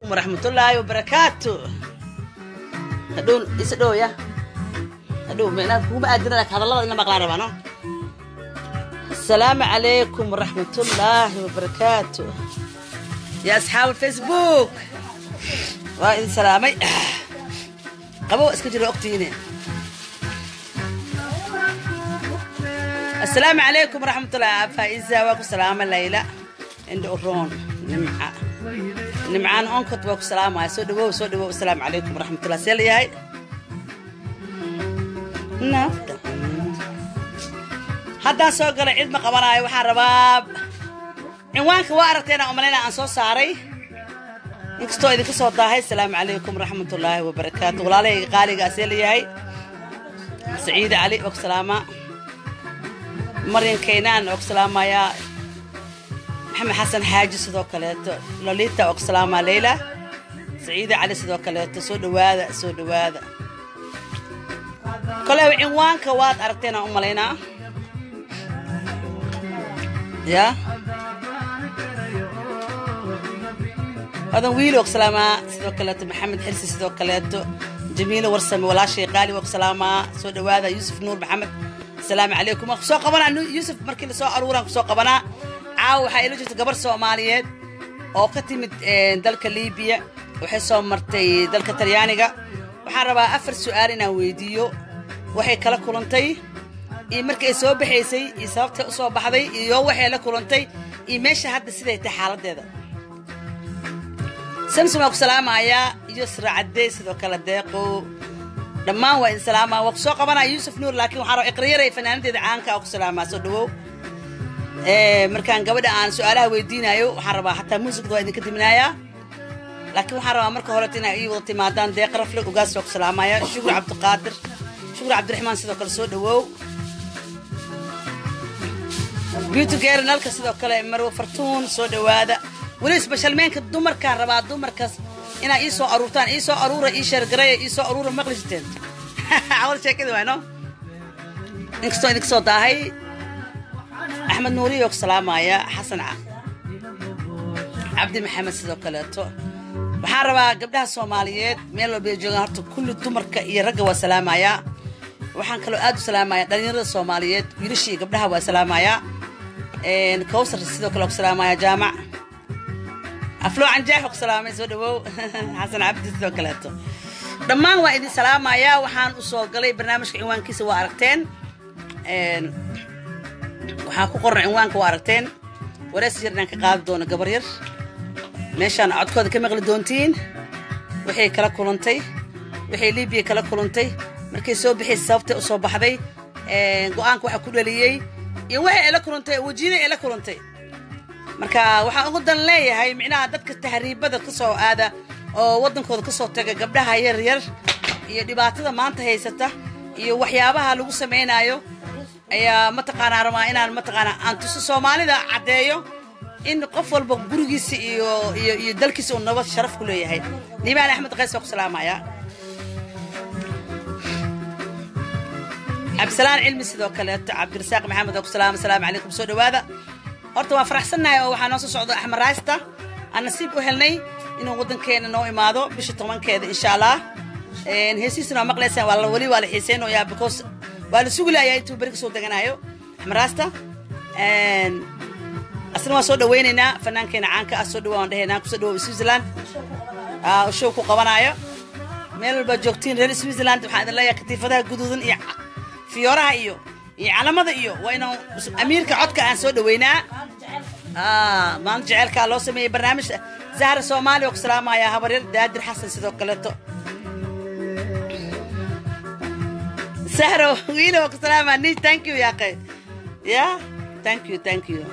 waraxmatullaahi wabarakaatu hadhow isa dhow ya hadhow meenaad kuguma aadinana hadallada ina maqlaan rabaa no asalaamu calaykum waraxmatullaahi wabarakaatu ya asxaab facebook waa idin salaamay qabow iska jiro ogtiine asalaamu calaykum waraxmatullahi faa'iza waa ku salaama layla indha uroon nimca nimcaan onkod waa ku salaamaya soo dhawow soo dhawow asalaamu calaykum waraxmatullah see la yahay nafta haddaan soo galay cid ma qabanaayo waxaan rabaa cinwaanka waa aragteena umalayna aan soo saaray inkastoo idinka soo daahay asalaamu calaykum waraxmatullaahi wabarakaatu walaalahayga qaaligaa see la yahay saciide cali waa ku salaamaa maryan kaynaan waa ku salaamayaa maxamed xasan xaaji sidoo kaleeto lolita waa ku salaamaa leyla saciide cali sidoo kaleeto soo dhawaada soo dhawaada kole cinwaanka waad aragteen aan u malaynaa ya adan wiil waa ku salaamaa sidoo kaleeto maxamed xirsi sidoo kaleeto jamiilo warsame walaashay qaali waa ku salaamaa soo dhawaada yuusuf nuur maxamed asalaamu calaykum waan kusoo qabanaa yuusuf markii lasoo aruuraan kusoo qabanaa caawa waxaa ila jirta gabar soomaaliyeed oo ka timid dalka libiya waxay soo martay dalka talyaaniga waxaan rabaa afar su'aal inaan weydiiyo waxay kala kulantay iyo markii ay soo baxaysay iyo sababtay u soo baxday iyo waxay la kulantay iyo meesha hadda siday tahay xaaladdeeda samson waa ku salaamayaa iyo siracadey sidoo kale deeqo dhammaan waa idin salaamaa waa ku soo qabanaya yuusuf nuur laakiin waxaan rabaa iqriyaray fanaanadeeda caanka oo ku salaamaa soo dhawow markaan gabadha aan su-aalaha weydiinayo waxaan rabaa xataa muusigda waa idinka diminayaa laakiin waxaan rabaa marka horeto inaa ii wada timaadaan deeq rafle ugaas waa ku salaamaya shukur cabdiqaadir shukur cabdiraxmaan sidoo kale soo dhawow beauty geerinalka sidoo kale marwo fartuun soo dhawaada weli isbashalmeenka dumarkaan rabaa dumarkaas inaa ii soo aruurtaan ii soo aruura ii sheergareeya ii soo aruura maqli jirteen awal sheekada waano inkastoo idinka soo daahay axmed nuuriyo ku salaamaya xasan cabdi maxamed sidoo kaleeto waxaan rabaa gabdhaha soomaaliyeed meel walbay joogaan horta kulli dumarka iyo ragga waa salaamayaa waxaan kaloo aad u salaamaya dhalinyarada soomaaliyeed wiilasha iyo gabdhaha waa salaamayaa kawsar sidoo kale ku salaamaya jaamac afloo canjaax ku salaamay soo dhawow xasan cabdi sidoo kaleeto dhammaan waa idin salaamayaa waxaan u soo galay barnaamijka cinwaankiisa waa aragteen waxaa ku qoran cinwaanka waa aragteen warees yar inaan ka qaadi doono gabar yar meeshaan codkooda ka maqli doontiin waxay kala kulantay waxay libiya kala kulantay markay soo bixaysay sababtay u soo baxday go-aanka waxa ku dhaliyey iyo waxay ay la kulantay wejiyada ay la kulantay marka waxaan ugu dan leeyahay micnaha dadka tahriibada ka soo aada oo waddankooda ka soo taga gabdhaha yar yar iyo dhibaatada maanta haysata iyo waxyaabaha lagu samaynaayo ayaa mataqaanaa rabaa inaan mataqaanaa aan tuso soomaalida caddeeyo in qof walba gurigiisa iyo iyo iyo dalkiisa uu nabad sharaf ku leeyahay nimaan axmed qays waa ku salaamaya cabdisalaan cilmi sidoo kaleeto cabdirasaaq maxamed waa ku salaama asalaamu calaykum soo dhawaada horta waan faraxsannahay oo waxaa noo soo socda axmed raaysta aan nasiib u helnay inuu waddankeena noo imaado bisha tobankeeda insha allah heesiisana waa maqlaysaan waa weli waa la xiiseynayaa because waa la sugilayaa intuu beri ka soo deganayo axmed raasta asna waan soo dhawaynaynaa fannaankeena caanka ah soo dhawa waan dhehaynaa kusoo dhawow switzerland show ku qabanaayo meel walbaa joogtiin reer switzerland waxaan idin leeyahay katiifadaha guduudan iyo fiyooraha iyo iyo calamada iyo waa inaan amiirka codka aan soo dhaweynaa maalin jeceelkaa loo sameeyey barnaamij zahra soomaaliya oo ku salaamaya habaryar daadir xasan sidoo kaleeto sahro wiila waa ku salaamaya ni thank you yaaqe ya thank you thank you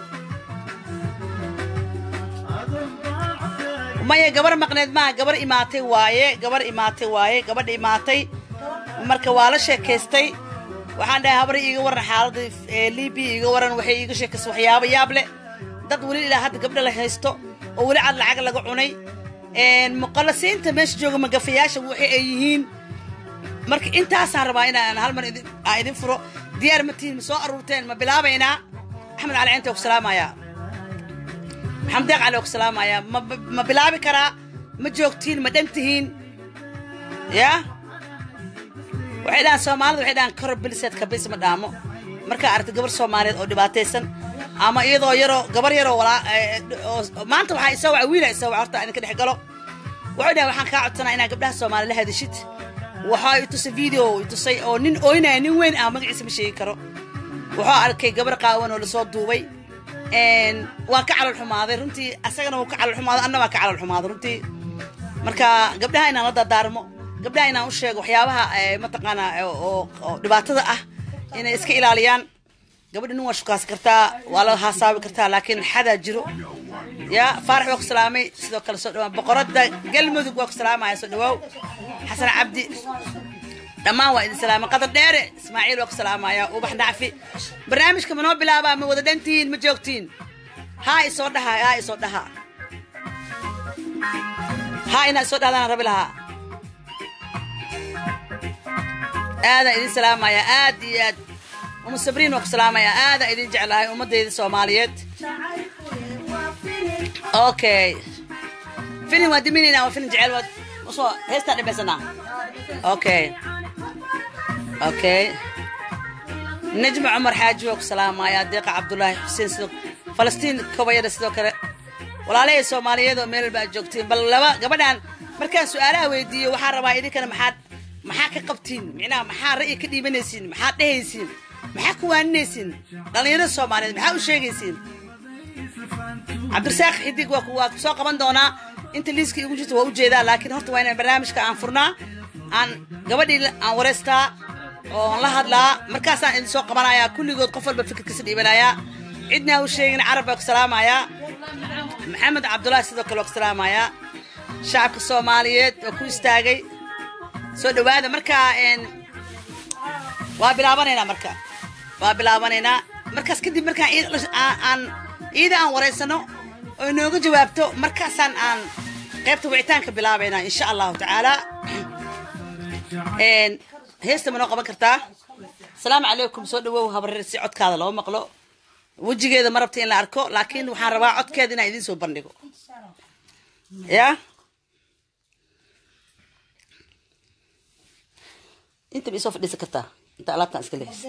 maya gabar maqneed maaha gabar imaatay waaye gabar imaatay waaye gabadha imaatay marka waa la sheekaystay waxaan dhahay habari iiga waran xaaladda libiya iiga waran waxay iiga sheekaystay waxyaabo yaab leh dad weli ilaa hadda gabdha la haysto oo weli cad lacag laga cunay muqallasiinta meesha jooga magafayaasha waxay ay yihiin marka intaasaan rabaa inaan hal mar aan idin furo diyaar ma tihin ma soo aruurteen ma bilaabaynaa axmed cali cinta ku salaamayaa maxamed deeq cali oo ku salaamayaa ma ma bilaabi karaa ma joogtiin ma dhan tihiin yaa waxay dhahaan soomaalida waxay dhahaan kor biliseed kabis ma dhaamo markaa aragta gabar soomaaliyeed oo dhibaataysan ama iyadoo yaroo gabar yaroo walaa maanta waxaa isoo waca wiila isoo waca horta idinka dhex galo wuxuu dhahay waxaan kaa codsanaa inaa gabdhaha soomaali la hadashid waxaa i tusay video i tusay oo nin ooynaya nin weyn ah magaciisa ma sheegi karo wuxuu arkay gabar qaawan oo lasoo duubay waa ka calol xumaaday runtii asagana wuu ka calol xumaaday anna waa ka calol xumaaday runtii marka gabdhaha inaan la dardaarmo gabdhaha inaan u sheego waxyaabaha mataqaanaa oo dhibaatada ah inay iska ilaaliyaan gabadha nin waa shukaasi kartaa waa la haasaabi kartaa laakiin xadaa jiro ya faarax waa ku salaamay sidoo kale soo dhawaa boqorada galmudug waa ku salaamaya soo dhawaaw xasan cabdi dhammaan waa idin salaamay qadar dheere ismaaciil waa ku salaamaya ubax nacfi barnaamijka ma noo bilaabaa ma wada dhantihiin ma joogtiin haa isoo dhaha haa isoo dhaha haa inaa isoo dhahdaan rabi lahaa aadaan idin salaamaya aad iyo aad umu sabriin waa ku salaamaya aadaan idin jeclahay ummadayda soomaaliyeed okay filin waa diminaynaa waa filin jecel waad usoo heestaan dhamaysanaa okay okay najma cumar xaaji waa ku salaamaya deeqa cabdulaahi xuseen sidoo falastiin kobayada sidoo kale walaalahay soomaaliyeed oo meel walba aad joogtiin bal laba gabadhan markaan su-aalaha weydiiyo waxaan rabaa idinkana maxaad maxaa ka qabtiin micnaha maxaa ra'yi ka dhiibanaysiin maxaad dhehaysiin maxaa ku waaninaysiin dhallinyarada soomaaliyeed maxaa u sheegaysiin cabdirasaaq xidig waa waa soo qaban doonaa inta liiska igu jirta waa u jeedaa laakiin horta waa inaan barnaamijka aan furnaa aan gabadhii aan wareystaa oo aan la hadlaa markaasaan idin soo qabanayaa kulligood qof walba fikirkiisa dhiibanayaa cidna u sheegin carab baa ku salaamayaa maxamed cabdulaahi sidoo kale waa ku salaamayaa shacabka soomaaliyeed waa ku istaagay soo dhawaada markaa waa bilaabanaynaa marka waa bilaabanaynaa markaas kadib markaan aan ciida aan wareysano oo inooga jawaabto markaasaan aan qaybta wicitaanka bilaabaynaa insha allahu tacaala heesta ma noo qaban kartaa asalaamu calaykum soo dhawow habareer si codkaada loo maqlo wejigeeda ma rabta in la arko laakiin waxaan rabaa codkeeda inaan idiin soo bandhigo ya inta ma isoo fadhiisan kartaa inta alaabtaan iska leexis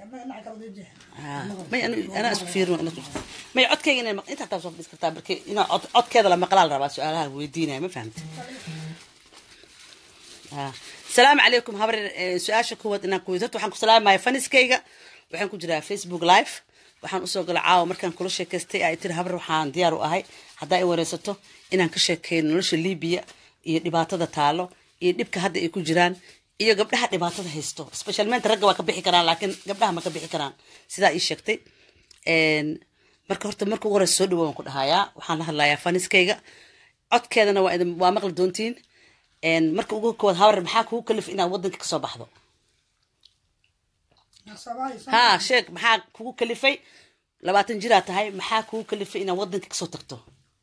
may anaa isku fiirino may codkeyga ina inta hataa soo fadhiis kartaa marki inaa codkeeda la maqlaa la rabaa su-aalaha weydiinaya ma fahamta asalaamu calaykum habar su-aasha kuwaad inaan ku horta waxaan ku salaamaya faniskayga waxaan ku jiraa facebook live waxaan usoo gala caawa markaan kula sheekaystay ay tiri habar waxaan diyaar u ahay haddaa i wareysato inaan ka sheekeeyo nolosha libiya iyo dhibaatada taalo iyo dhibka hadda ay ku jiraan iyo gabdhaha dhibaatada haysto specialmente ragga waa ka bixi karaan laakiin gabdhaha ma ka bixi karaan sidaa ii sheegtay marka horta marka ugu horeysa soo dhawo waan ku dhahayaa waxaan la hadlayaa faniskayga codkeedana waa idin waa maqli doontiin marka ugu kowaad habar maxaa kugu kalif inaad wadanka kasoo baxdo ha sheeg maxaa kugu kalifay labaatan jiraa tahay maxaa kugu kalifay inaad wadanka kasoo tagto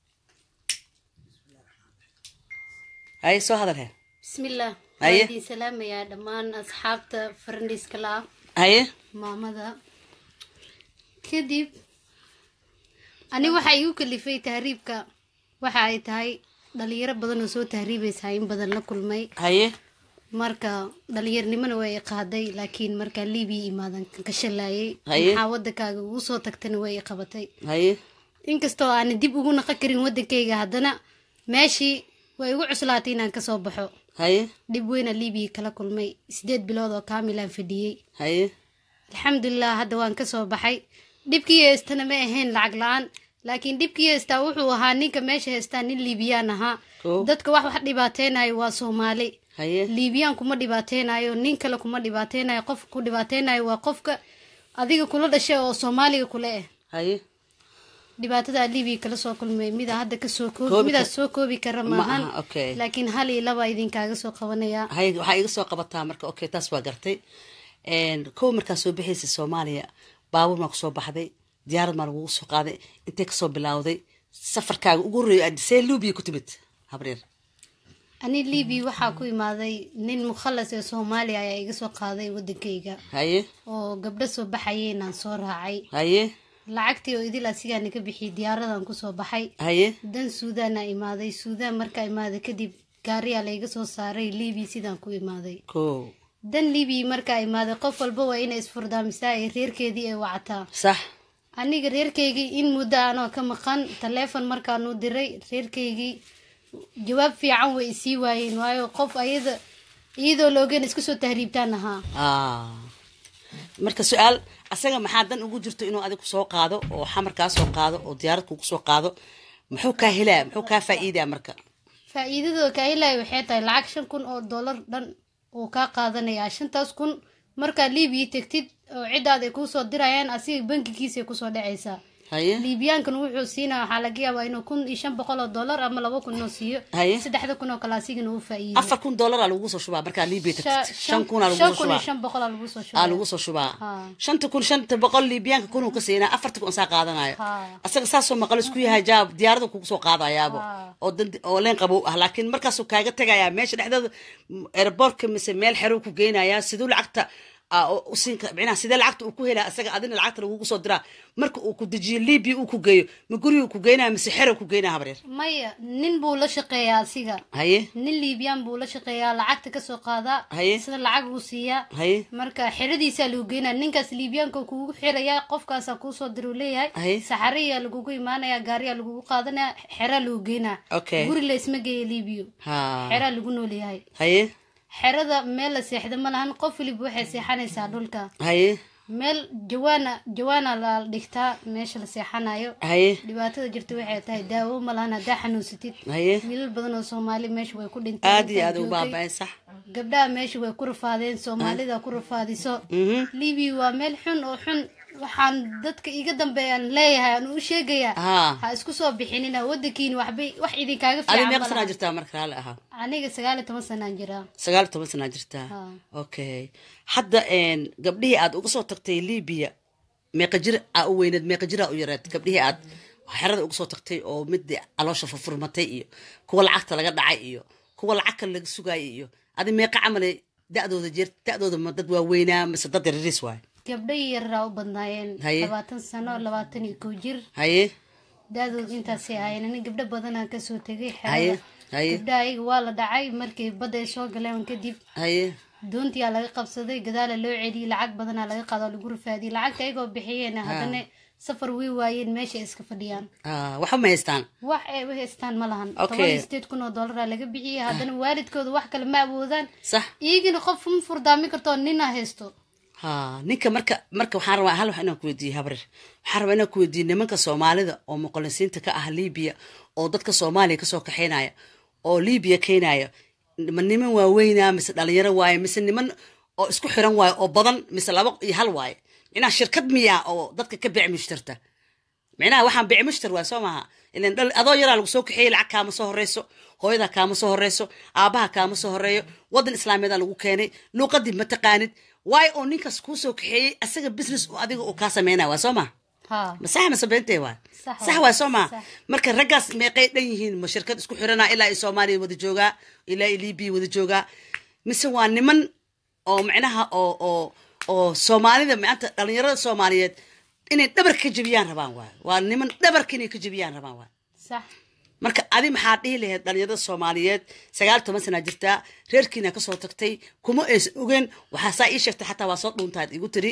haye soo hadal he bismillaah Haye. waan idin salaamayaa dhammaan asxaabta farandhiiska la ah haye maamada kadib ani waxaa igu kalifay tahriibka waxa ay tahay dhalinyaro badan oo soo tahriibaysaa in badan la kulmay haye marka dhalinyaronimona way i qaaday laakiin markaa libiya imaadan ka shalaayay Haye. maxaa wadankaaga ugu soo tagtana way i qabatay haye inkastoo aanan dib ugu naqon karin wadankayga haddana meeshii way igu cuslaatay inaan kasoo baxo haye dhib weyna libiya kala kulmay sideed bilood oo kaamilaan fadhiyey haye alxamdulilah hadda waan kasoo baxay dhibkii heystana ma ahayn lacag la-aan laakiin dhibkii heystaa wuxuu ahaa ninka meesha heystaa nin liibiyaan ahaa Koo. dadka wax wax dhibaateynayo waa soomaali haye liibiyaan kuma dhibaateynayo nin kale kuma dhibaateynayo qof ku dhibaateynayo waa qofka adiga kula dhashay oo soomaaliga kule ah haye dhibaatada libiya kala soo kulmay mida hadda kasoo Koobi koobi midaas kar- soo koobi kara Ma maahan aha, okay. laakiin hal iyo laba idinkaaga soo qabanaya haye waxaa iga soo qabataa marka okay taas waa gartay kow markaa soo bixaysa soomaaliya baabuur maa kusoo baxday diyaarad maa lagugu soo qaaday intay kasoo bilaawday safarkaaga ugu horreeya aad see lubiya ku timid habreer ani libiya waxaa ku imaaday nin mukhalas ee soomaaliya ayaa iga soo qaaday wadankayga haye oo gabdho soo baxayay inaan soo raacay haye lacagtii oo idil asigaana ka bixiyay diyaaradan kusoo baxay haye dan suudaana imaaday suudaan markaa imaaday kadib gaariyaa layga soo saaray libiya sidaan ku imaaday ko dan libiya markaa imaaday qof walba waa inay isfurdaamisaa ee reerkeedii ay wacataa sax aniga reerkaygii in muddo anoo ka maqan taleefon markaanu diray reerkaygii jawaab fiican way isii waayeen waayo qof ayada iyadoo la ogeyn iska soo tahriibtaan ahaa Ah. marka su-aal asaga maxaa dan ugu jirto inuu adig kusoo qaado oo xamar kaa soo qaado oo diyaarad kugu soo qaado muxuu kaa helaa muxuu kaa faa'iidaa marka faa-iidadoo kaahilaya waxay tahay lacag shan kun oo dollar dhan uu kaa qaadanayaa shantaas kun markaa libiya tegtid oo ciddaad ay kuusoo dirayaan asiga bankigiisay kusoo dhacaysaa haye liibiyaankan wuxuu siinaa waxaa laga yaabaa inuu kun iyo shan boqol oo dollar ama laba kun inuu siiyo Haye. saddexda kun oo kale asigana uu faa-iido afar kun dollaraa lagu soo shubaa markaa libiya Sha- tagtid shan kunaa lagu shan soo kun iyo shubaa shan boqolaa lagu soo aa shubaa lagu soo shubaa Ha. shanta kun shanta boqol liibiyaanka kunuu ka siinaa afarta kun saa qaadanayo Ha. asaga saasoo maqal isku yahay jaab diyaarada kugu soo qaadayaabo Ha. oo dan- oo leen qabow ah laakiin markaasuu kaaga tegayaa meesha dhexdeeda airportka mise meel xeruu ku geynayaa siduu lacagta aa, oo u siin kara- micnaha sidee lacagta uu ku helaa asaga adina lacagta lagugu soo diraa marka uu ku dejiyo libiya uu ku geeyo ma gurigu ku geynaya mise xero ku geynaya habreer maya nin buu la shaqeeyaa asiga haye nin liibiyaan buu la shaqeeyaa lacagta kasoo qaadaa Haye. sida lacag buu siiyaa haye marka xeradiisaa lagu geynaa ninkaas liibiyaanka kugu xirayaa qofkaasaa kuusoo diruu leeyahay Haye. saxariyaa lagugu imaanaya gaariyaa lagugu qaadanaya xeraa lagu geynaa Okay. guri la isma geeya liibiyo ha xeraa lagu noolyahay haye xerada meel la seexda ma lahan qof waliba waxay seexanaysaa dhulka haye meel jawaana jawaana la dhigtaa meesha la seexanayo haye dhibaatada jirta waxay tahay daawo ma lahan haddaa xanuunsatid haye wiilal badan oo soomaali meesha way ku dhinteen aad iyo intaa aad u joogay. baaba'ay sax gabdhaha meesha way ku rafaadeen soomaalida ku rafaadiso Mhm. libiya waa meel xun oo xun waxaan dadka iga dambeeyaan leeyahay aan u sheegayaa ha ha isku soo bixinina wadankiina waxbay wax idinkaaga adi fiican meeqa ma sanaa laha. jirtaa marka raali ahaa aniga sagaal iyo toban sanaan jiraa sagaal iyo toban sanaa jirtaa Ha. okay hadda een, gabdhihii aad uga soo tagtay libiya meeqa jir aa u weyneed meeqa jir aa u yareed gabdhihii aad xerada uga soo tagtay oo mid caloosha furfurmatay iyo kuwa lacagta laga dhacay iyo kuwa lacag kale laga sugaayay iyo adi meeqa camale da-dooda jeer da-dooda ma dad waaweynaa mise dad yariis waay gabdho yaraa u badnaayeen Haye. labaatan sano labaatan iyo kow jir haye da-dood intaasay ahaayeen ani gabdho badanaa kasoo tegay haye xerada haye gabdhaha ayaga waa la dhacay markii badda ay soo galeen kadib haye doontiyaa laga qabsaday gadaala loo celiyey lacag badanaa laga qaado oo lagu rafaadiyey lacagta ayagoo bixiyeen haddana safar way waayeen meesha ay iska fadhiyaan Ah, waxba ma haystaan wax ay u haystaan ma lahan Okay. toban iyo sideed kun oo dollaraa laga bixiyey haddana waalidkooda wax kale ma awoodaan sax iyagina qof ma furdaamin kartoo nina haysto ha ninka marka marka waxaan rabaa hal wax inaan ku weydiiye habrir waxaan rabaa inaan ku weydiiye nimanka soomaalida oo muqalisiinta ka ah libiya oo dadka soomaaliya kasoo kaxaynaya oo libiya keenaya ma niman waaweynaa mise dhalinyaro waaye mise niman oo isku xiran waaye oo badan mise laba iyo hal waaye micnaha shirkad miya oo dadka ka bic mushtarta micnaha waxaan bici mushtar waay soo maaha ilan dhal- adoo yaraa lagu soo kaxeeyey lacag kaama soo horeyso hooyada kaama soo horeyso aabaha kaama soo horeeyo wadan islaamiyadaa lagu keenay luuqadii ma taqaanid waayo oo ninkaas kuu soo kaxeeyey asaga business oo adiga uu kaa sameynaya waa soo maha ha ma sax mase beentee waay Sax sax waay. waay soo maha Sax. marka raggaas meeqay dhan yihiin ma shirkad isku xiranaa ilaa i soomaaliya wada joogaa ilaa i libiya wada joogaa mise waa niman oo micnaha oo oo oo soomaalida maanta dhalinyarada soomaaliyeed inay dhabarka ka jebiyaan rabaan waay waa niman dhabarka inay ka jebiyaan rabaan waay sax marka adi maxaa dhihi lahayd dhalinyarada soomaaliyeed sagaal toban sanaa jirtaa reerkiina kasoo tagtay kuma aysan ogeen waxaa saa ii sheegtay xataa waa soo dhuuntaad igu tiri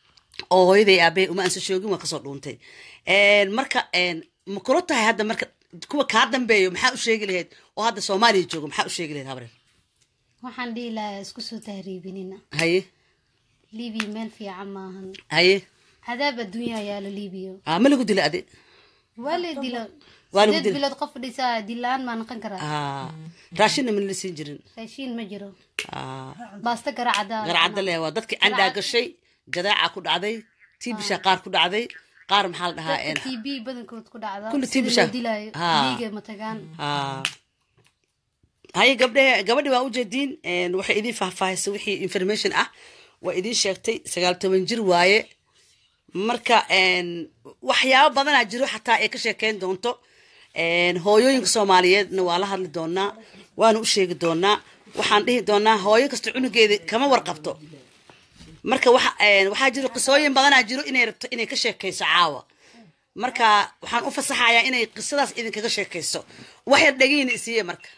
oo hooyaday aabbahay uma aansa shoogin waa kasoo dhuuntay marka ma kula tahay hadda marka kuwa kaa dambeeyo maxaa u sheegi lahayd oo hadda soomaaliya joogo maxaa u sheegi lahayd habreer waxaan dhihi lahaa isku soo tahriibinina haye libiya meel fiican maahan haye cadaab adduunyaa yaalo libiya ah ma lagu dila adi waa la dilo Waa lagu sideed dilo. bilood qof dhisaa dilaan maa noqon karaa ah raashinna mana la siin jirin raashiin ma jiro ah baasto garacada garcadda leh waa dadkii candhaa gashay jadaaca ku dhacday tiibisha qaar ku dhacday qaar maxaa la dhahaa een, t b badankood ku dhacda Kulli sida TB loo sha- dilaayo Haa. dhiiga matagaan ah. haye gabdhe gabadhi waa ujeediin een, waxay idiin faahfaahisay wixii information ah waa idiin sheegtay sagaal toban jir waaye marka een, waxyaabo badanaa jiro xataa ay ka sheekeyn doonto een, hooyooyinka soomaaliyeedna waa la hadli doonaa waana u sheegi doonaa waxaan dhihi doonaa hooyo kasta cunugeeda kama warqabto marka waxa een, waxaa jiro qisooyin badanaa jiro inay rabto inay ka sheekayso caawa marka waxaan u fasaxayaa inay qisadaas idinkaga sheekayso wax yar dhegeyna isiiye marka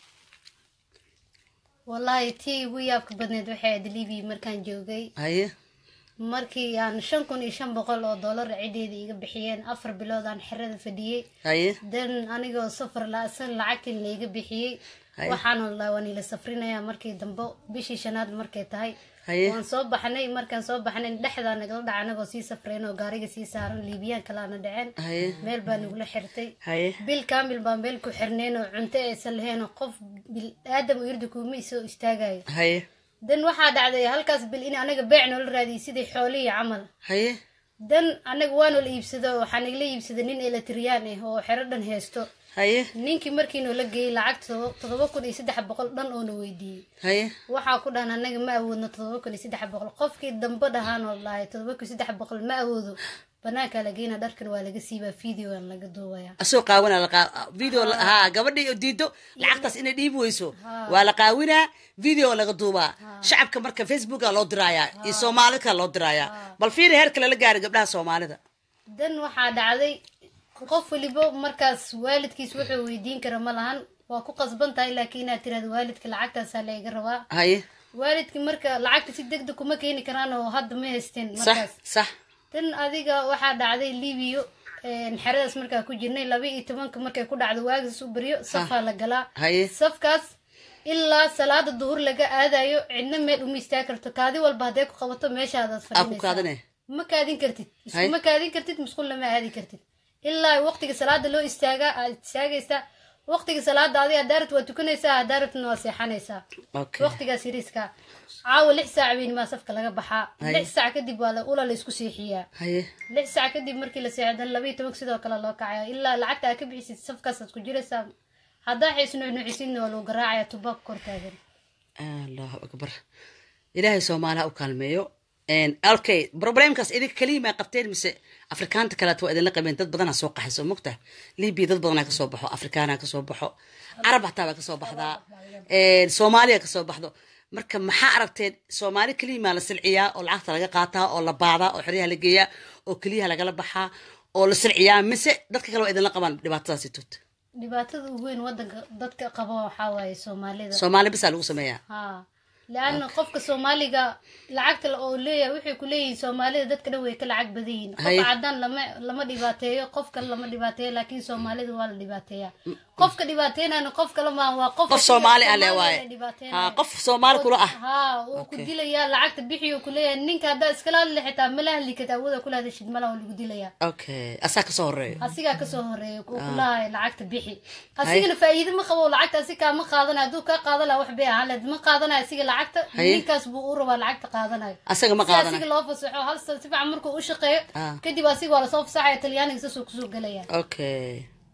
wallaahi tii igu yaabka badneed waxay ahayd libiya markaan joogay haye markii aan shan kun iyo shan boqol oo dollar cideeda iga bixiyeen afar bilood aan xerada fadhiyey haye dan anigoo safar la-san lacagtii layga bixiyey Haye. waxaana la waan ila safrinaya markii dambe bishii shanaad markay tahay haye waan soo baxnay markaan soo baxnay dhexdaa nagala dhaca anagoo sii safrayn oo gaariga sii saaran liibiyaan kalaana dhaceen haye meel baa nagula xirtay haye bil kaamil baan meel ku xirnayn oo cunto aysan lahayn oo qof bil aadam u irdi kuuma isoo istaagayo haye dan waxaa dhacday halkaas bil in anaga beec noola raadiyay sidii xoolihii camal haye dan anaga waa noola iibsado waxaa nagala iibsaday nin eletriyaan ah oo xero dhan haysto haye ninkii markii noola geeyey lacag todoba- todoba kun iyo saddex boqol dhan oo na weydiiyey haye waxaa ku dhahan anaga ma awoodno todoba kun iyo saddex boqol qofkii dambe dhahaan oo dhahay todoba kun iyo saddex boqol ma awoodo banaankaa la geyna dharkan waa laga siibaa videoan laga duubaya asoo qaawina la qaa video la- haa gabadhii oo diido lacagtaas inay dhiibi weyso waa la qaawinaa video laga duubaa shacabka marka facebooka loo diraayaa iyo soomaalidka loo diraayaa bal fiiri heerka lala gaaray gabdhaha soomaalida dan waxaa dhacday qof waliba markaas waalidkiis wuxuu weydiin kara ma lahan waa ku qasban tahay laakiin inaad tirahdo waalidka lacagtaasaa layga rabaa haye waalidki marka lacagta si deg deg kuma keeni karaan oo hadda ma haysteen sax markaas sax tan adiga waxaa dhacday libiyo xeradaas markaa ku jirnay laba iyo tobanka markay ku dhacdo waagas u baryo safaa la galaa haye safkaas ilaa salaada duhur laga aadayo cidna meel uma istaagi karto kaadi walba hadday ku qabato meeshaadaad aa ku fadhinaysaa kaadane ma kaadin kartid Hay. iskuma kaadin kartid musqulna ma aadi kartid ilaa waqtiga salaada loo istaagaa aad istaagaysaa waqtiga salaada adiga hadaarat waa tukanaysaa hadaaratna waa seexanaysaa okay waqtigaas yariiska caawa lix saac weynmaa safka laga baxaa Hay. lix saac kadib waa la- ula la isku seexiyaa haye lix saac kadib markii la seexdan laba iyo tobanka sidoo kale loo kacaya ilaa lacagta aad ka bixisid safkaasaad ku jiraysaa haddaa xiis nuucnuucisidna waa lagu garaacaya tubaab kor taagan allahu akbar ilaahay soomaaliha u kaalmeeyo okay problemkaas idinka keliya maa qabteen mise afrikaanta kaleet waa idinla qabeen dad badanaa soo qaxayso mogta libya dad badanaa kasoo baxo afrikaana kasoo baxo carab hataa baa kasoo baxdaa soomaaliya kasoo baxdo marka maxaa aragteen soomaali keliya maa la silciyaa oo lacagta laga qaataa oo la baadaa oo xeryaha la geeyaa oo keliyaha lagala baxaa oo la silciyaa mise dadka kale waa idinla qabaan dhibaatadaasi tut dhibaatada ugu weyn wadanka dadka qaba waxaa waaye soomaalida soomaali bisaa lagu sameeyaa ha leanna qofka soomaaliga lacagta la- oo leeyahay waxay ku leeyihiin soomaalida dadka dhan way ka lacag badan yihiin Haye. qofka caddaan lama lama dhibaateeyo qof kale lama dhibaateeyo laakiin soomaalida waa la dhibaateeyaa qofka dhibaateynayna qof kale maa waa qof qof soomaali ah le Soomaalida waaye la dhibaateynaya. ha qof soomaali kula ah ha wuu ku dilayaa lacagta bixiyo ku leeyahay ninka haddaa iskala hadli xitaa mala hadli karta awooda kula hadashid mala waa lagu dilayaa okay asaa kasoo horeeyo asigaa kasoo horeeya uu kulahay lacagta bixi asigana faa'iido ma qabo lacagta asi kaa ma qaadanayo hadduu kaa qaadan laha wax bay ahaan lahayd ma qaadanayo asiga lacagta Haye. ninkaas buu u rabaa lacagta qaadanayo asaga ma si asiga qaadana loo fasaxo hal san si fiican markuu u shaqeeyo Ah. kadib asiga waa lasoo fasaxaya talyaaniga saasuu kusoo gelaya okay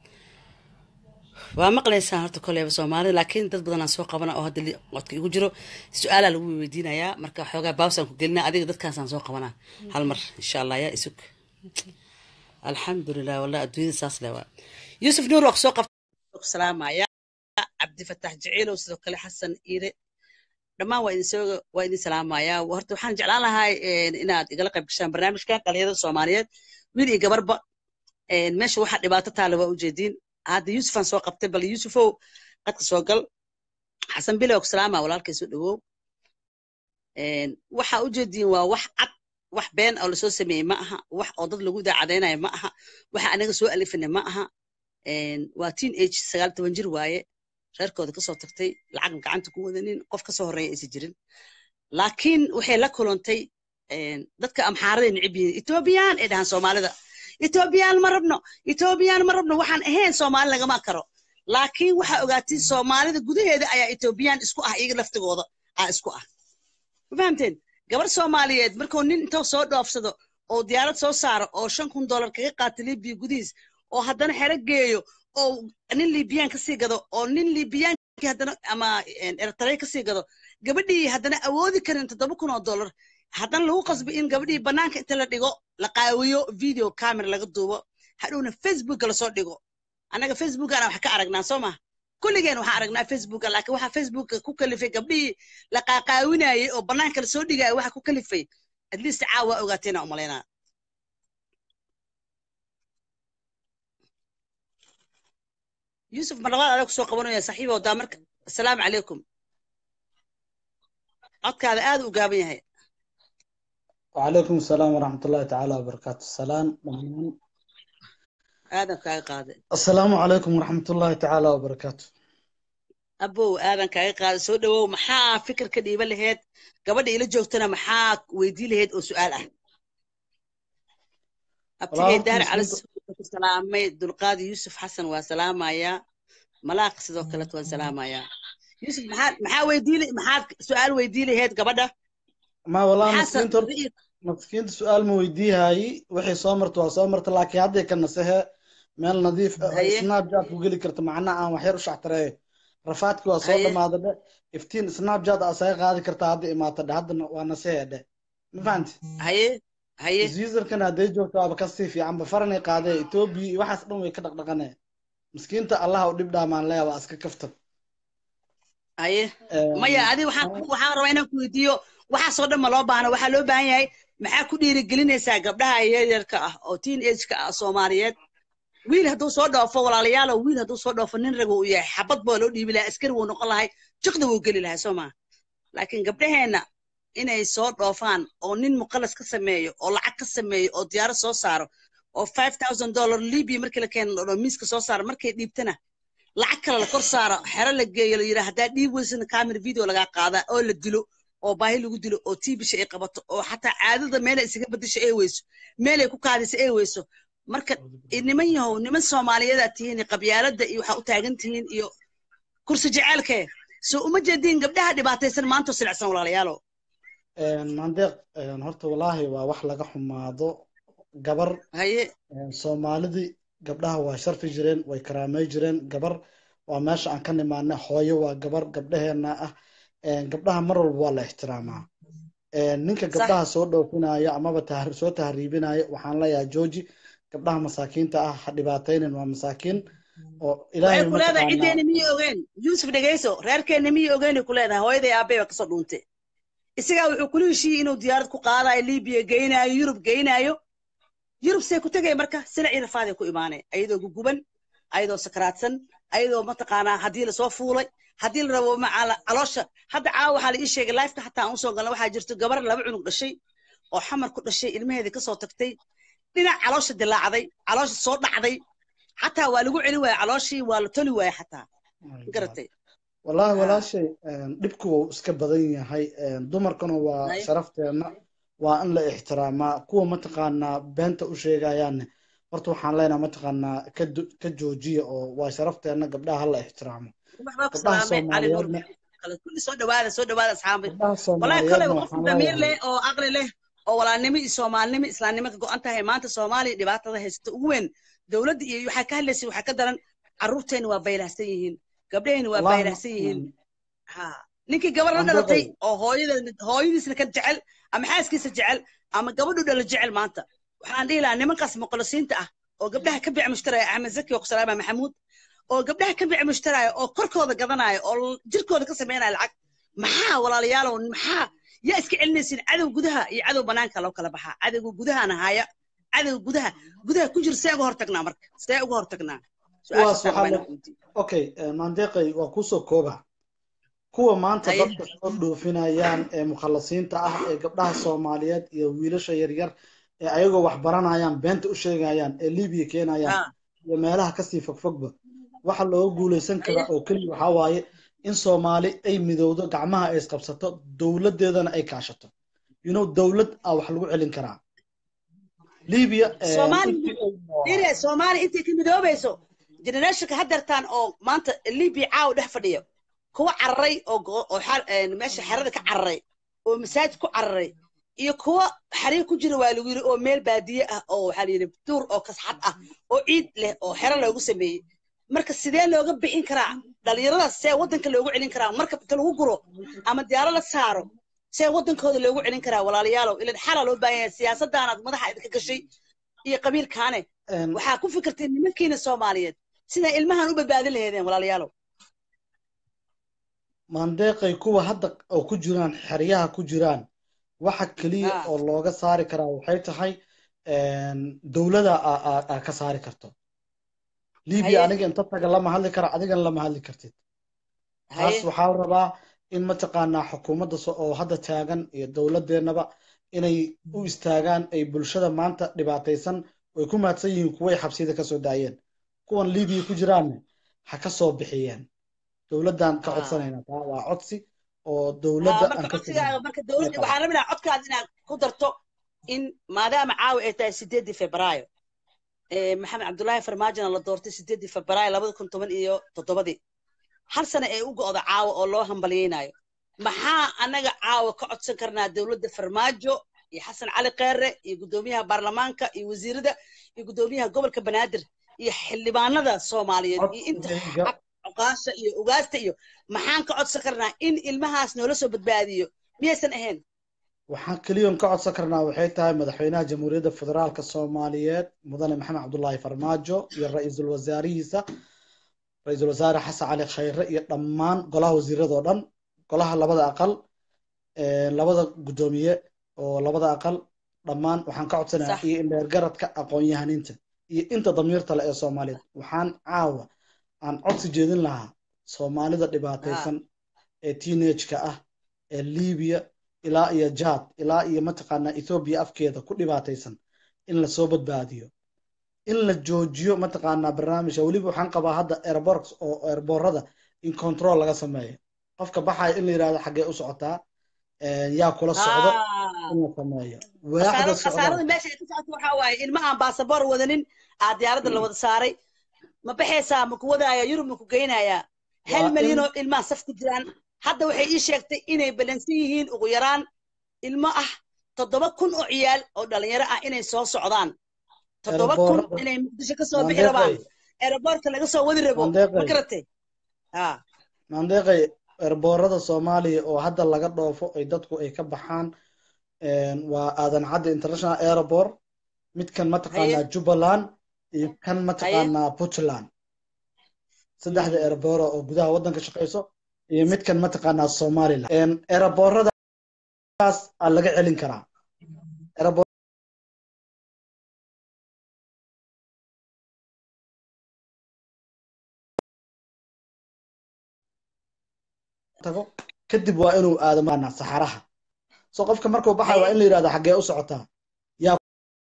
waa maqlaysaan horta koleyba soomaalida laakiin dad badanaa soo qabana oo hadda li- codka igu jiro su-aalaa lagu weydiinayaa marka xoogaa baabsaan ku gelinaa adiga dadkaasaan soo qabanaa hal mar insha allah yaa isug alxamdulilah wallah adduunyada saas le waa yuusuf nuur waa kusoo qabta ku salaamaya cabdifatax jaceylow sidoo kale xasan iire dhammaan waa idin soo waa idin salaamaya horta waxaan jeclaan lahaa inaad igala qayb gashaan barnaamijkan dhalinyarada soomaaliyeed wiil iyo gabarba een, meesha waxaa dhibaato taale waa ujeediin hadda yuusufaan soo qabtay bal yuusufow qadka soo gal xasan bilow ku salaama walaalkay soo dhawow Een, waxaa ujeediin waa wax cad wax been oo lasoo sameeyey ma aha wax oo dad lagu daacadaynayo ma aha waxa anaga soo alifina ma aha Een, waa teen age sagaal toban jir waaye reerkooda kasoo tagtay lacag gacanta ku wadanin qof kasoo horeeya aysan jirin laakiin waxay la kulantay een, dadka amxaaraday necib yihiin etoobiyaan ay dhahaan soomaalida etoobiyaan ma rabno etoobiyaan ma rabno waxaan ahayn soomaali lagama karo laakiin waxaa ogaatiin soomaalida gudaheeda ayaa etoobiyaan isku ah iyaga laftigooda aa isku ah ma fahamteen gabar soomaaliyeed markuu nin intoo soo dhoofsado oo diyaarad soo saaro oo shan kun dollar kaga qaata libiya gudihiis oo haddana xero geeyo oo nin liibiyaan kasii gado oo nin liibiyaankii haddana ama ertaray kasii gado gabadhii haddana awoodi karin toddoba kun oo dollar haddana lagu qasbo in gabadhii banaanka inta la dhigo la qaawiyo video camera laga duubo hadhowna facebooka lasoo dhigo annaga facebookana wax ka aragnaa soo ma kulligeen waxaan aragnaa facebooka laakiin waxaa facebooka ku kalifay gabdhihii la qaaqaawinayay oo banaanka lasoo dhigaya waxa ku kalifay at least caawa ogaateena umalaynaa yuusuf marlabaad adaa kusoo qabanaya saaxiibo daa marka asalaamu calaykum codkaada aad u gaaban yahay وعليكم السلام ورحمة الله تعالى وبركاته السلام aadan kaaga qaaday السلام عليكم ورحمة الله تعالى وبركاته abow aadan kaaga qaaday soo dhawow maxaa fikir ka dhiiban laheyd gabadha ila joogtana maxaa weydii laheyd oo su-aal ah abtigey Walaal, daar muslimiinta- cali ku salaamay dulqaadi yuusuf xasan waa salaamayaa malaaq sidoo kaleet waan salaamayaa yuusuf maxaa maxaa weydii maxaad su-aal weydii laheyd gabadha ما والله maxaa مسكين تر مسكين سؤال ما ويديها هاي وحي صامرت وصامرت لكن هذا كان نسها مال نظيف هي. سناب جات وقولي كرت معنا أنا وحير وش اعتراه رفعتك وصول هي. ما هذا ده افتين سناب جات أسايق هذا كرت هذا ما تده هذا ونسها ده ما فهمت haye haye زيزر كان هذا جو تو بكسي في عم بفرني قاعدة توبي وحس دم ويكدق دقنة مسكين تا الله ودب دا مان لا واسك كفت haye maya adi waxaan ku- waxaan rabaa inaan ku weydiiyo waxaasoo dhan ma loo baahna waxaa loo baahan yahay maxaa ku dhiirigelinaysaa gabdhaha yaryarka ah oo teen ageka ah soomaaliyeed wiil hadduu soo dhoofo walaalayaalo wiil hadduu soo dhoofo nin raga uu yahay xabad baa loo dhiibi lahaa askari wuu noqon lahay jiqda wuu geli lahaa soo maa laakiin gabdhaheenna inay soo dhoofaan oo nin muqalas ka sameeyo oo lacag ka sameeyo oo diyaarad soo saaro oo five thousand dollar libya markii la keeno dhoo miiska soo saaro markay dhiibtana lacag kale la kor saaro xero la geeyo la yidhaa haddaa dhiib weysana camera video lagaa qaadaa oo la dilo oo baahi lagu dilo oo tiibisha ay qabato oo xataa caadada meelay isaga bedesho ay weyso meelay ku kaadiso ay weyso marka i- niman yahow niman soomaaliyeedaa tihiin qabyaaladda iyo waxaa u taagan tihiin iyo kursi jaceelkee soo uma jeediin gabdhaha dhibaataysan maantoo silicsan walaalayaalo mandeeq horta wallaahi waa wax laga xumaado gabar haye soomaalidii gabdhaha waa sharfi jireen way karaamay jireen gabar waa meesha aan ka nimaana hooyo waa gabar gabdhaheena ah gabdhaha mar walba waa la ixtiraamaa ninka Sax. gabdhaha soo dhoofinaya amaba tahri- soo tahriibinaya waxaan leeyahay jooji gabdhaha masaakiinta ah ha dhibaataynin waa masaakiin oo ilaahay waxay ku leedahay mataqaanaa ciddeena miyay ogeen yuusuf dhegayso reerkeenna miyay ogeenay ku leedahay hooyaday aabbay baa kasoo dhuuntay isagaa wuxuu kula heshiiyey inuu diyaarad ku qaadayo libiya geynaayo yurub geynaayo yurub see ku tegaya marka sinac iyo rafaaday ku imaanay ayadoo guguban ayadoo sakaraadsan ayadoo mataqaanaa haddii lasoo fuulay haddii la rabo macala caloosha hadda caawa waxaa la ii sheegay lifeka xataa aan usoo galna waxaa jirto gabar laba cunug dhashay oo xamar ku dhashay ilmaheedii kasoo tagtay dhinac caloosha dilaacday caloosha soo dhacday xataa waa lagu celi waaya calooshii waa la toli waaya xataa garatay wallaahi Ah. walaashay dhibku wuu iska badan yahay dumarkuna waa Ay. sharafteena waa in la ixtiraamaa kuwa mataqaanaa beenta u sheegayaanne horta waxaan leenahay mataqaanaa ka du- ka joojiya oo waa sharafteena gabdhaha hala ixtiraamo waxbaa ku gabdhaha salaamay cali nuur soomaaliyeedna kale kulli soo dhawaada soo dhawaada asxaabay gabdhaha والله كله soomaaliyeedna وقف waxaan ضمير leeyahay له او عقل له oo walaalnimo iyo soomaalinimo islaamnimo ka go'an tahay maanta soomaaliya dhibaatada haysta ugu weyn dowladda iyo waxaa ka hadlaysay waxaa ka daran carruurteena waa baylahsan yihiin gabdhaheenna waa wallaahi baylahsan yihiin ha ninkii gabar la Aan dhalatay baqay. oo hooyada hooyadiisna ka jecel ama xaaskiisa jecel ama gabadhu dhala jecel maanta waxaan dhihi lahaa nimankaas muqallisiinta ah oo gabdhaha ka bic mushtaraya axmed zaki oo kusalaama maxamuud oo gabdhaha ka bic mushtaraya oo korkooda gadanaya oo jirkooda ka samaynaya lacag maxaa walaalayaalow maxaa yaa iska celinaysin cadow gudaha iyo cadow banaanka loo kala baxaa cadowga gudahana haya cadowga gudaha gudaha ku jira see uga hortagnaa marka see uga hortagnaa Kuwaas su-aashaasaan waxaa rabaa la- inaan weydiiyo. okay maandeeqay waa kusoo kooba kuwa maanta Haye. dadka soo dhoofinayaan ee mukhallasiinta ah ee gabdhaha soomaaliyeed iyo wiilasha yaryar ee ayagoo wax baranayaan beenta u sheegayaan ee libiya keenayaan Ha, iyo meelaha kasii fogfogba waxa looga guuleysan karaa oo keliya waxaa waaye in soomaali ay midowdo gacmaha ay isqabsato dowladeedana ay kaashato you know dowlad a wax lagu celin karaa libiya eh, Soomaali- intii ay- dire soomaali intay ka midoobayso generationka haddeertaan oo maanta libiya caawa dhex fadhiya kuwa cararay oo go- oo xar- een, meesha xerada ka cararay oo masaajid ku cararay iyo kuwa xariir ku jira waa lagu yiri oo meel baadiye ah oo waxaa la yidhi duur oo kasxad ah oo ciid leh oo xero loogu sameeyey marka sidee looga bixin karaa dhalinyaradaas see waddanka loogu celin karaa marka inta lagu guro ama diyaaro la saaro see waddankooda loogu celin karaa walaalayaalow ilan xalaa loo baahan yahay siyaasadaanaad madaxa idinka gashay iyo qabiilkaane een, waxaa ku fikirteen nimankiina soomaaliyeed siday ilmahan u badbaadin laheedeen walaalayaalow maandeeqay kuwa hadda oo ku jiraan xeryaha ku jiraan waxa keliya Ah. oo looga saari karaa waxay tahay dowlada aa ka saari karto libiya Haye. aniga inta taga lama hadli kara adigana lama hadli kartid taas haye waxaa la rabaa in mataqaanaa xukuumadda so- oo hadda taagan iyo dowladeennaba inay u istaagaan ay bulshada maanta dhibaataysan way ku mahadsan yihiin kuway xabsiyada kasoo daayeen kuwan libiya ku jiraanne ha ka soo bixiyeen dowladdan ka Ah. codsanayna taa waa codsi oo Ah, dowladda aan marka ka codsigaaga fogin marka dowladda Marka- waxaan rabinaa codkaada inaad ku darto in maadaama caawa ay tahay sideedii febraayo ee maxamed cabdullaahi farmaajona la doortay sideedii febraayo labada kun toban iyo toddobadii hal sano ee u go'da caawa oo loo hambalyeynayo maxaa annaga caawa ka codsan karnaa dowladda farmaajo iyo xasan cali kheere iyo guddoomiyaha baarlamaanka iyo wasiirada iyo guddoomiyaha gobolka banaadir iyo xildhibaanada soomaaliyeed iyo inta codsigayga cuqaasha iyo ugaasta iyo maxaan ka codsan karnaa in ilmahaas noola soo badbaadiyo miyaysan ahayn waxaan keliyoon ka codsan karnaa waxay tahay madaxweynaha jamhuuriyadda federaalka soomaaliyeed mudane maxamed cabdullaahi farmaajo iyo ra-iisul wasaarihiisa ra-iisul wasaare xasan cali khayre iyo dhammaan golaha wasiiradoo dhan golaha labada aqal ee, labada guddoomiye oo labada aqal dhammaan waxaan ka codsanayaa Sax. iyo indheergaradka aqoon-yahaninta iyo inta damiirta le ee soomaaliyeed waxaan caawa aan codsi jeedin lahaa soomaalida dhibaataysan ee teenage-ka ah ee libiya ilaa iyo jad ilaa iyo mataqaanaa ethoobiya afkeeda ku dhibaataysan in lasoo badbaadiyo in la joojiyo mataqaanaa barnaamijka weliba waxaan qabaa hadda airport oo airboorada in control laga sameeyo qofka baxaya in la yidhahdo xaggee u socotaa een, yaa kula socdo Ah. in la sameeyo waaxda khasaarada khasaarada socdaal meesha ay ka socoto waxaa waaye ilma aan baasaboor wadanin aa diyaaradda la wada saaray ma baxaysaa ma ku wadaaya yurub ma ku geynayaa hal Waa milyan in- oo ilmaha saf ku jiraan hadda waxay ii sheegtay inay balansan yihiin ugu yaraan ilmo ah toddoba kun oo ciyaal oo dhalinyaro ah inay soo socdaan toddoba kun Airboorada- inay muqdisho ka soo bixi rabaan mandeeqay aeroboortka laga soo wadi rabo ma mandeeqay garatay ha mandeeqay airboorada soomaaliya oo hadda laga dhoofo ay dadku ay ka baxaan een, waa aadan cadde international airport midkan mataqaanaa Haye. jubbaland iyo kan mataqaanaa puntland saddexda airboora oo gudaha waddanka shaqeyso iyo midkan mataqaanaa somaliland Een, airbooradaas aa laga celin karaa Airboor- tago kadib waa inuu aado mataqaanaa saxaraha so qofka markuu baxayo waa in la yidhahdo xaggee u socotaa yaa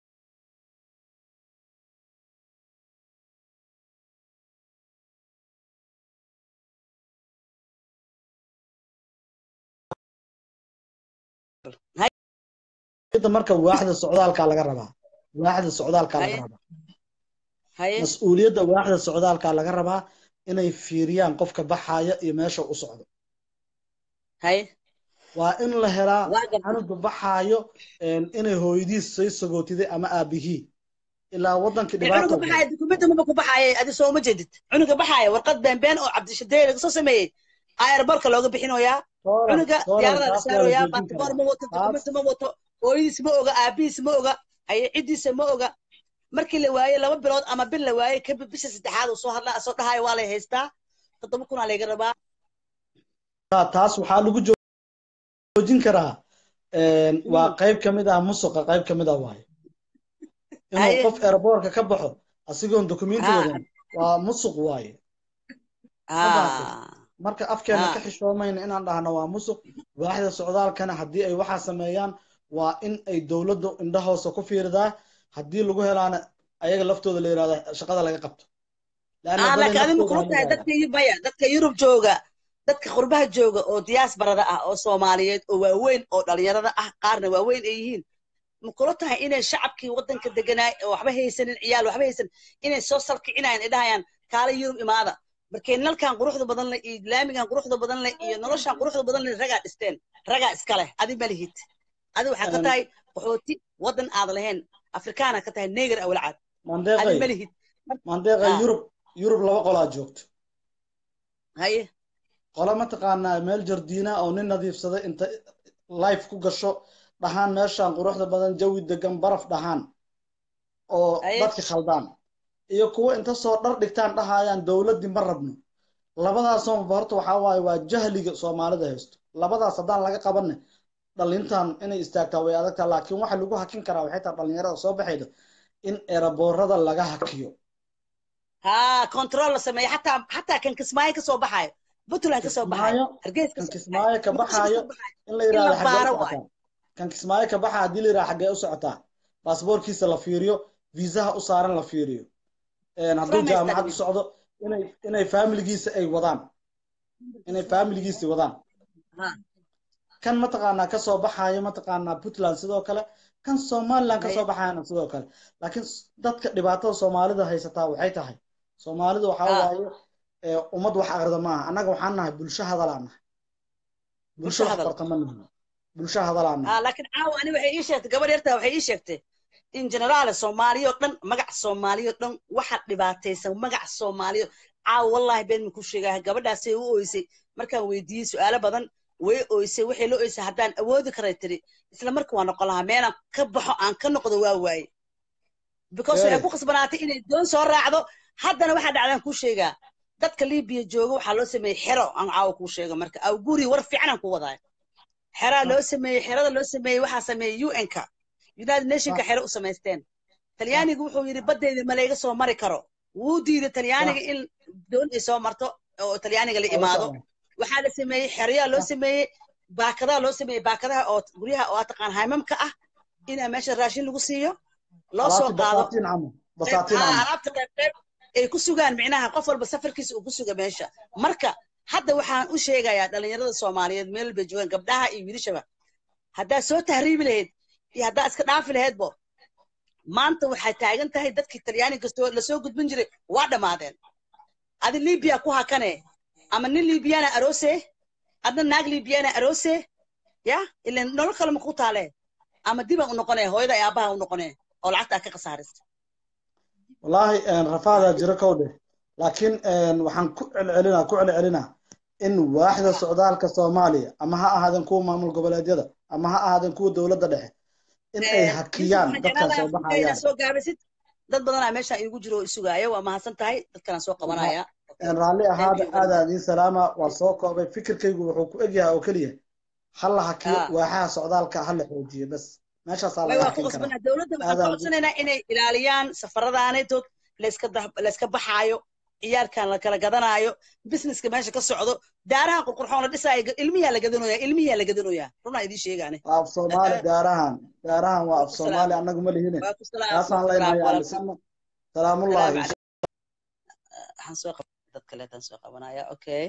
Inta marka waaxda socdaalkaa laga rabaa waaxda socdaalkaa laga Haye. rabaa haye mas-uuliyadda waaxda socdaalkaa laga rabaa inay fiiriyaan qofka baxaya iyo meesha u socdo haye waa in la helaa waa gartay canuga baxaayo een, inay hooyadiis soo sagootiday ama aabihii ilaa waddankii cunuga dhibaata baxaaya dukumenti maba ku baxaaya adi soo ma jeedid cunuga baxaaya warqad beenbeen oo cabdishadee laga soo sameeyey aeroboortka looga bixinoyaa cunuga diyaarada la saarooyaa basaboor ma wato dukumenti ma wato hooyadiis ma oga aabihiis ma oga aye ciddiisa ma oga markii la waayey laba bilood ama bil la waayey kadib bisha saddexaad uu soo hadlaa soo dhahaya waa lay haystaa toddoba kunaa layga rabaa taas waxaa lagu joojin karaa een, waa qayb ka mid ah musuqa qayb ka mid ah waaye inuu Haye. qof airboortka ka baxo asigoon dokumenti Ah. wadan waa musuq waaye Sabaatay. Ah, marka afkeena Ah. ka xishoomayna inaan dhahno waa musuq waaxda socdaalkana haddii ay waxaa sameeyaan waa in ay dowladdu indhahoosa ku fiiridaa haddii lagu helaana ayaga laftooda la yidhahdo shaqada laga qabto Laanna ah, bale laakiin adima naftooda kula ha tahay yidhahdaa. dadka yu- maya dadka yurub jooga dadka qurbaha jooga oo diyaasbarada ah oo soomaaliyeed oo waaweyn oo dhalinyarada ah qaarna waaweyn ay yihiin ma kula tahay inay shacabkii waddanka deganaay oo waxba haysanin ciyaal waxba haysan inay soo salkicinayaan ay dhahayaan kaala yurub imaada markay nalkan quruxda badan leh iyo laamigan quruxda badan leh iyo noloshan quruxda badan leh ragaa dhisteen ragaa iska leh adi ma lihid adi waxaa ka Een. tahay qaxooti waddan aad lahayn afrikaana ka tahay neger awalcaad adi ma mandeeqay lihid mandeeqay Ah. yurub yurub laba qolaa joogto haye qolo mataqaanaa meel jardiina oo nin nadiifsaday inta life ku gasho dhahaan meeshaan quruxda badan jawi degan baraf dhahaan oo Aye. dadki khaldaan iyo kuwo inta soo dhar dhigtaan dhahayaan dowladdii ma rabno labadaasoo horta waxaa waaye waa jahliga soomaalida haysto labadaas haddaan laga qabanne dhalintan inay istaagtaa way adagtaa laakiin waxa lagu hakin karaa waxay tahay dhalinyarada soo baxayda in eraboorada laga hakiyo haa control la sameeyo xataa xataa kan kismaayo ka soo baxaayo puntland ka soo baxaayo Kismaayo, hargeys ka kan soo kismaayo ka Muqdisho ka baxaayo soo baxaayo. in la yidhahdo la xaggee baaro u socotaa kan kismaayo ka baxa haddii la yidhahdo xaggee u socotaa baasboorkiisa la fiiriyo viisaha u saaran la fiiriyo Een, hadduu Fahmaysta jaamacad u dhibin. socdo inay inay faamiligiisa ay wadaan inay faamiligiisa wadaan Haa. kan mataqaanaa ka soo baxaayo mataqaanaa puntland sidoo kale kan somaliland ka Haye. soo baxaayana sidoo kale laakiin s- dadka dhibaatada soomaalida haysataa waxay tahay soomaalidu waxaa Ah. waaye ee, ummad wax aqrida maaha annaga waxaan nahay bulsho hadalaa nahay bulsho Bulsho wax hadal. qorta ma nihin bulsho hadalaa nahay haa laakiin caawa ani waxay ii sheegtay gabar yartaa waxay ii sheegtay in generaale soomaaliya oo dhan magac soomaaliya oo dhan waxa dhibaataysan magac soomaaliya caawa wallahi been ma ku sheegaa gabadhaasay u ooysay markaan weydiiyey su'aalo badan way ooysay waxay la ooysay haddaan awoodi karay tiri isla marka waa noqon lahaa meelaan ka baxo aan ka noqdo waa waaye because waxay Hey. ku khasbanaatay inay doon soo raacdo haddana waxaa dhacdaan kuu sheegaa dadka libiya jooga waxaa loo sameeyey xero aan caawa kuu sheego marka aw guri war fiican aan ku wadaay xeraa loo sameeyey xerada loo sameeyey waxaa sameeyey un-ka united nationka xero u samaysteen talyaanigu wuxuu yidhi baddeeda ma layga soo mari karo wuu diiday talyaaniga in doon ay soo marto oo talyaaniga la imaado waxaa la sameeyey xeryaa loo sameeyey baakadaa loo sameeyey baakadaha oo guryaha oo taqaan haymamka ah inaa meesha raashin lagu siiyo loo soo alaabti qaado basaatiin camal basaatiin Haa, camal alaabta qayb qayb ay ku sugaan micnaha qof walba safarkiisa uu ku suga meesha marka hadda waxaan u sheegayaa dhalinyarada soomaaliyeed meel bay joogaan gabdhaha iyo wiilashaba haddaad soo tahriibi lahayd iyo haddaad iska dhaafi lahaydbo maanta waxay taagan tahay dadkii talyaaniga soo- lasoo gudbin jiray waa dhammaadeen adi libiya ku hakane ama nin libiyana aroose adna naag libiyana aroose ya ilan nolol kale ma ku taale ama dibaan u noqone hooyada iyo aabbaha u noqone oo lacagtaa ka khasaarista wallaahi rafaadaa jiro kow dheh laakiin waxaan ku celcelinaa ku celcelinaa in waaxda socdaalka soomaaliya ama ha ahaadeen kuwa maamul goboleedyada ama ha ahaadeen kuwa dowladda dhexe in ay hakiyaan dadkan soo baxayaan soo gaabisid dad badanaa meeshaan iigu jiro oo isugaayo waa mahadsan tahay dadkanaan soo qabanaya raalli ahaada aadaa idiin salaama waa soo koobay fikirkaygu wuxuu ku egyahay oo keliya ha la hakiyo Ah. waaxaha socdaalka ha la xoojiyo bas meeshaasaa way laga waa ku hakin karaa qasbanaa dowladda waxaan ka Aadaan- codsanaynaa inay ilaaliyaan safaradaanaytood layska dah- layska baxaayo ciyaarkan la kala gadanaayo businesska meesha ka socdo daaraha qurqurxoon la dhisaayo ilmiyaa la gadanoyaa ilmiyaa la gadanoyaa runaa idiin sheegaane waa af soomaali gaarahan gaarahan waa af Waa ku soomaali salaam. annagu ma lihine waa ku salaam taasaan salaam leenahay walaal. aalisana salaamullaahi Salaam waxaan soo qab dad kaleetaan soo qabanaya okay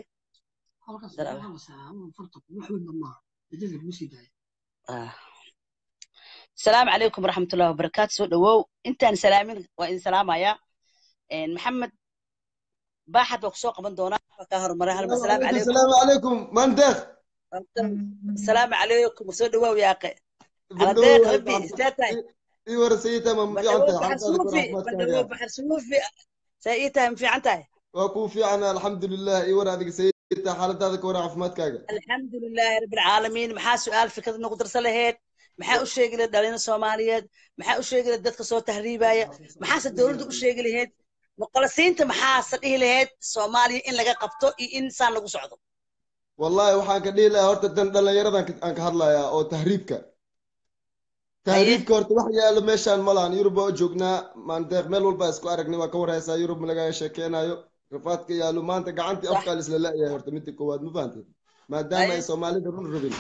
Ah. asalaamu calaykum waraxmatullahi wabarakaatu soo dhawow intaan salaamin waa idin salaamayaa Een, maxamed baaxad baa kusoo qaban doonaa waa kaa hormaray halma asalaamu calaykum السلام عليكم من دخ asalaamu calaykum soo dhawow yaaqe على ديك ربي استاذ اي ورا سيتا ما في بدو عنده بحر صوفي بدو بحر صوفي سايتها في عنتها واكو في عنا الحمد لله اي ورا هذيك سيتا حالة هذاك ورا عفمات كاجا الحمد لله رب العالمين maxaa su-aal fikrad nagu darsan lahayd maxaa u sheegi lahayd dhalina soomaaliyeed maxaa u sheegi lahayd dadka soo tahriibaya maxaase dowladda u sheegi lahayd muqalasiinta maxaase dhihi lahayd soomaaliya in laga qabto iyo in saan lagu socdo والله waxaan ka dhihi lahaa horta dan dhalinyaradan aan ka hadlayaa oo tahriibka tahriibka horta wax yaalo meeshaan malahan yurub waa joognaa maandeeq meel walba isku aragnay waa ka warhaysaa yurub laga sheekeynayo rafaadka yaalo maanta gacantii Sax. afkaa isla la'yahay horta midda koowaad ma fahanteed maadaama ay Aye. soomaalida run rabin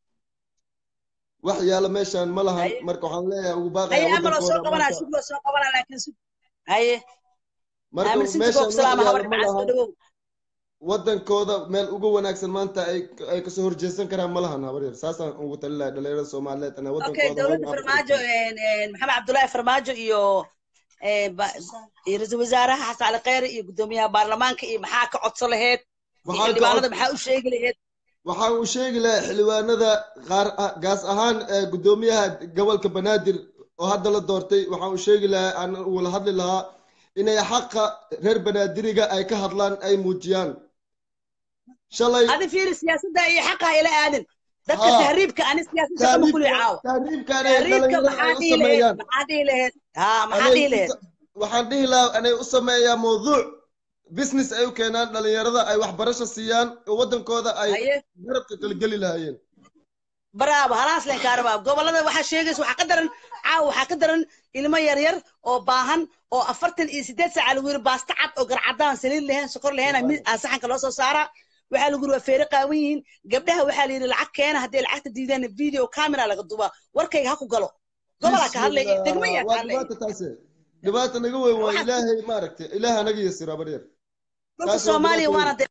wax yaalo meeshaan ma lahan Aye. marka waxaan leeyahay ugu haye baaqaya amaloo soo wadankooda qabanaa maanta sug loo soo qabanaa laakiin sug haye marka aamin sinti meeshaan boog wax salaama yaalo habar ma macaan soo lahan dhawow wadankooda meel ugu wanaagsan maanta ay ay kasoo horjeesan karaan ma lahan habar yar saasaan ugu talilahay dhalinyarada soomaaliyeed ana okay wadankooda dowladda hooyo farmaajo een, een, maxamed cabdullaahi farmaajo iyo een, ba- iyo ra-iisul wasaaraha xasan cali kheyre iyo guddoomiyaha baarlamaanka iyo maxaa ka codsan lahayd iyo waxaan ka xildhibaanada maxaa u sheegi lahayd waxaan uu sheegi lahaa xildhibaanada qaar ah- gaas ahaan ee guddoomiyaha gobolka banaadir oo hadda la doortay waxaan uu sheegi lahaa aan ula hadli lahaa inay xaqa reer banaadiriga ay ka hadlaan ay muujiyaan shalay adi fiiri siyaasadda iyo xaqa ila aadin dadka Haa. tahriibka ani siyaasadda kama kuli caawo tahriibkan ay tahriibka dhalinyarada ay maxaa u dhihi lahayd sameeyaan maxaa dhihi lahayd haa maxaa Anay dhihi u lahayd sa- waxaan dhihi lahaa inay u sameeyaan mawduuc business ay u keenaan dhalinyarada ay waxbarasho siiyaan oo wadankooda ay haye garabka kala geli lahaayeen baraabo halaas leen kaa rabaa gobolada waxaa sheegaysa waxaa ka daran caawa waxaa ka daran ilmo yaryar oo baahan oo afartan iyo sideed saaca lagu yiri baasta cad oo garcadaan saliid lahayn sokor lahayn saxanka loo soo saaraa waxaa lagu yiri waa feere qaawan yihiin gabdhaha waxaa la yidhi lacag keena haddii lacagta diidaan video camera laga dubaa warkayga ha ku galo gobolaa ka hadlaya degmaya ka waa hadlaya dhibaata taase dhibaata naga weyn waa ilaahay maaragtay ilaaha naga yasira baryar dhulka taas waa soomaaliya dhibaata waana weyn. de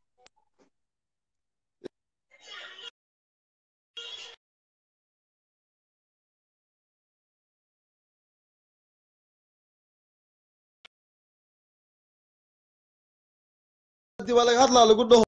waa laga hadlaa lagu dhaho